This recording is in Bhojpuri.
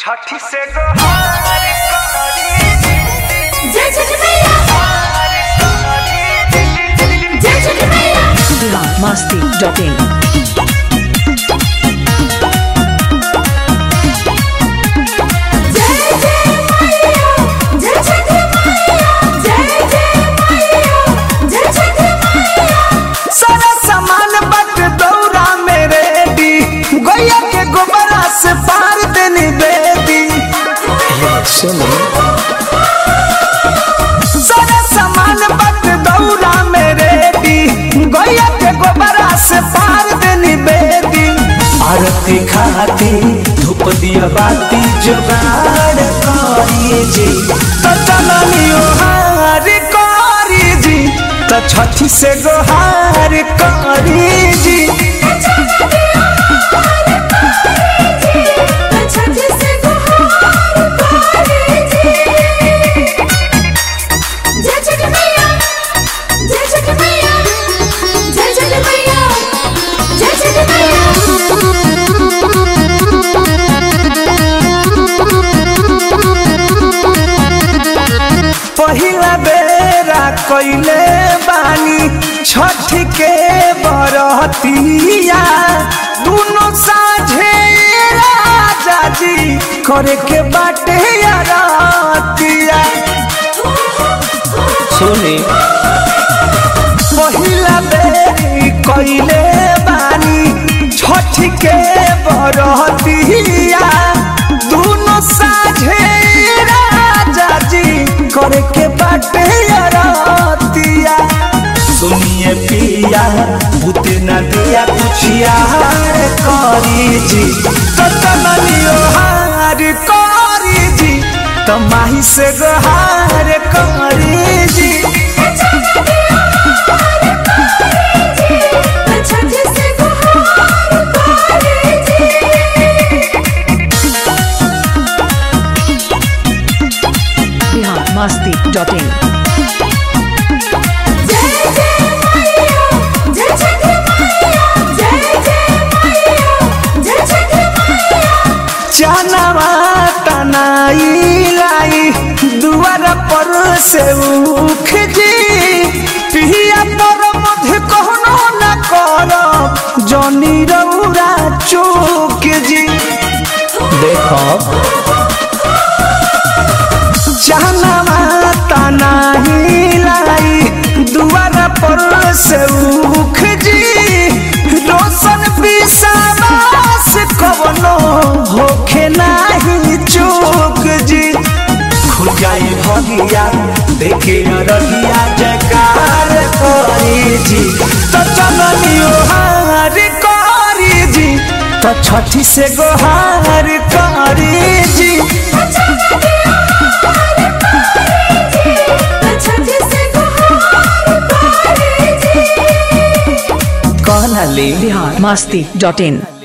छठी से गोहार करी जय छठ मैया जय छठ मैया masti.in जय जय मैया जय छठ मैया जय जय मैया जय छठ मैया सारा सामान बट दौरा में रेडी गैया के गोबरा से पार देनी बेदी सारा सामान बट दौरा में रेडी गैया के गोबरा से पार देनी बेदी आरती खाती धूप दिया बाती जुगाड़ करी जी तो चलनियो हार करी जी तो छठी से गोहार करी जी छठ से गुहार पारी जी जय छठ मैया जय छठ मैया जय छठ मैया जय छठ पहिला बेरा कइले बानी छठ के बरतिया दुनो साझे राजा जी करे के बाटे यारतिया सुनी पहिला बेरी कइले बानी छठ के बरतिया दुनो साझे राजा जी करे के बाटे यारतिया सुनिए पिया भूते न दिया कुछ यार करी जी तो तमनियो हार करी जी तो माही से गहार करी जी छठ से गुहार पारी जी masti.in जय जय मैया जय छठ मैया जय जय मैया जय छठ मैया चनवा तनाई लाई दुआर पर से उख जी पिया पर मध्य कहनो न कर जनी रौरा चूक जी देखो चनवा तनाई लाई दुआर पर से उख जी रोशन विश्वास कवनो होखे नाही चूक जी खुजाई भगिया देखे रहिया जकार करी जी तो चलनियो हार करी जी तो छठी से गोहार करी जी छठ से गुहार पारी जी कहना ले masti.in